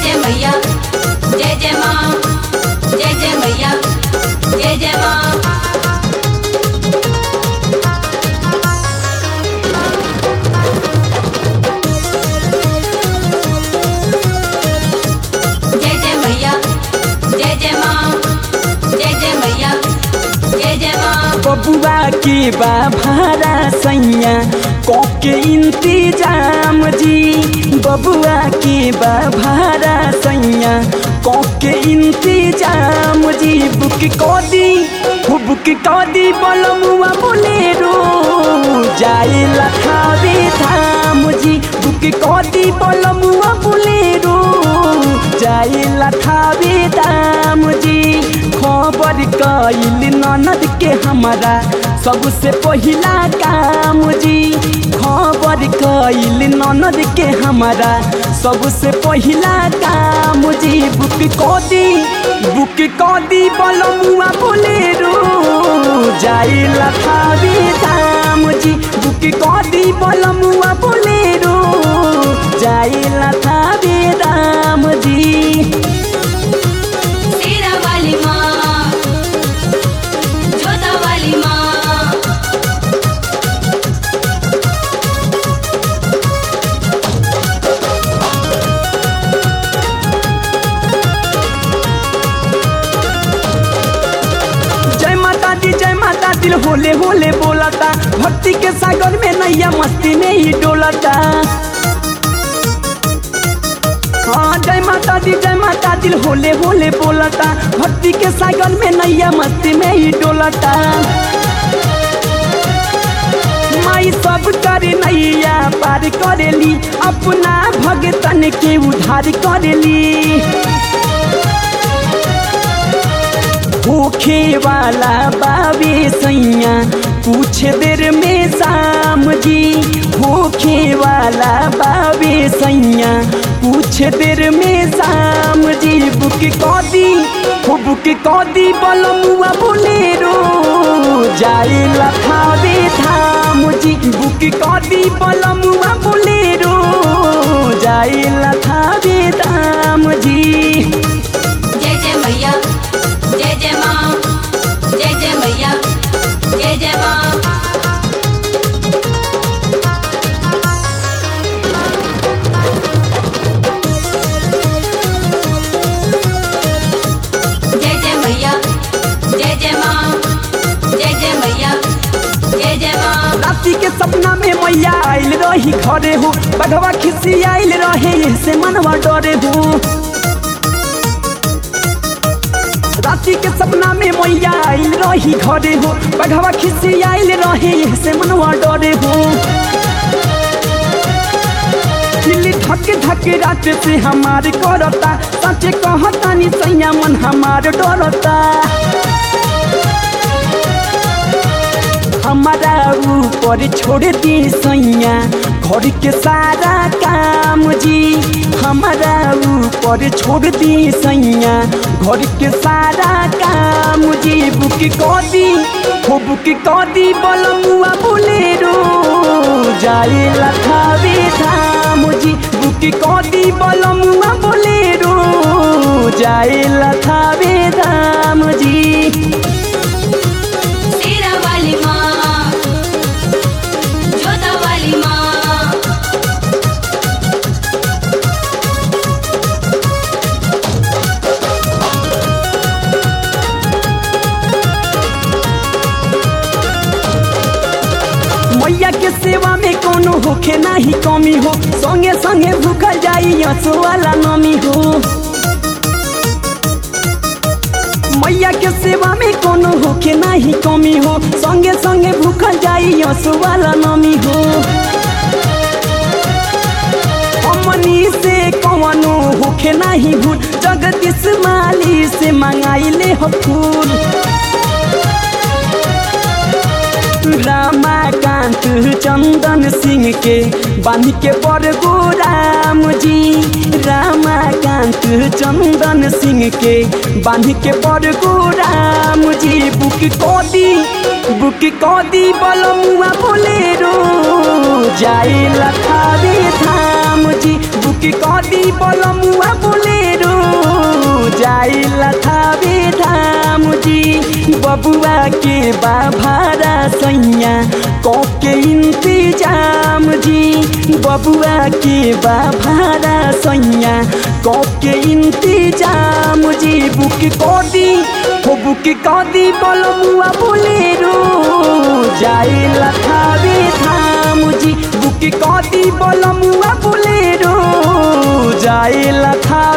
जय मैया जय जय माँ जय जय मैया जय जय माँ जय जय मैया जय जय माँ जय जय मैया जय जय माँ बबुआ के बा भारा सैया के इंतजाम जी बबुआ के बा भारा सैया के इंतजाम जी बुक कदी हो बुक कदी बलमुआ बोलेरो जाए लखावे धाम जी बुक कदी बलमुआ बोलेरो जाए लखावे धाम जी खबर कइल ननद के हमारा सबसे पहिला काम जी खबर कइल ननद के हमारा सबसे पहिला काम जी बुक कदी बुक कदी बलमुआ बोलेरो जाए लखावे धाम जी बुक कदी बलमुआ बोलेरो जाए लखावे धाम जी तेरा वाली माँ जोता वाली माँ जय माता दी जय माता दिल होले होले बोलता भक्ति के सागर में नैया मस्ती में ही डोलता हाँ जय माता दी जय माता दिल होले होले बोलता भक्ति के सागर में नैया मस्ती में ही डोलता माई सब करे नैया पार करेली अपना भगतन के उधार करेली भूखे वाला बाबे सैया कुछ देर में शाम जी भूखे वाला बाबे सैया कुछ देर में शाम जी बुक कदी हो बुक कदी बलमुआ बोलेरो जाए लखावे धाम जी बुक कदी बलमुआ बोलेरो जाए लखावे धाम जी जय जय मैया जय जय माँ जय जय मैया जय जय माँ जय जय मैया जय जय माँ जय जय मैया जय जय माँ राति के सपना में मैया आइल रही घरे हो बघवा खिसी आइल रहे से मनवा डरे हो राति के सपना में मैया आइल रही घरे हो बघवा खिसी आइल रहे से मनवा डरे हो दिल धक धक रात से हमार करता सच कहता नि सैया मन हमार डरता हमारा ऊपर छोड़ दी सैया घर के सारा काम जी हमारा ऊपर छोड़ दी सैया घर के सारा काम जी बुक कदी हो बुक कदी बलमुआ बोलेरो जाए लखावे धाम जी बुक कदी बलमुआ बोलेरो जाए लखावे धाम जी तेरा वाली माँ जोता वाली माँ मैया के सेवा में कोनो होखे नाही कमी हो संगे संगे भूखल जाई यसो वाला नमी हो मैया के सेवा में कोनो होखे नाही कमी हो संगे संगे भूखल जाई यसो वाला नमी हो अमनी से कवनो होखे नाही भूल जगदीश माली से मंगाइले हो फूल रामाकांत चंदन सिंह के बांध के पर राम जी रामाकांत चंदन सिंह के बांध के पर राम जी बुक कदी बुक कदी बलमुआ बोलेरो जाए लखावे धाम जी बुक कदी बलमुआ बोले के बाभारा सैया के इंतजाम जी बबुआ के बाभारा सैया के इंतजाम जी बुक कदी हो बुक कदी बलमुआ बोलेरो जाए लखावे धाम जी बुक कदी बलमुआ बोलेरो जाए लखा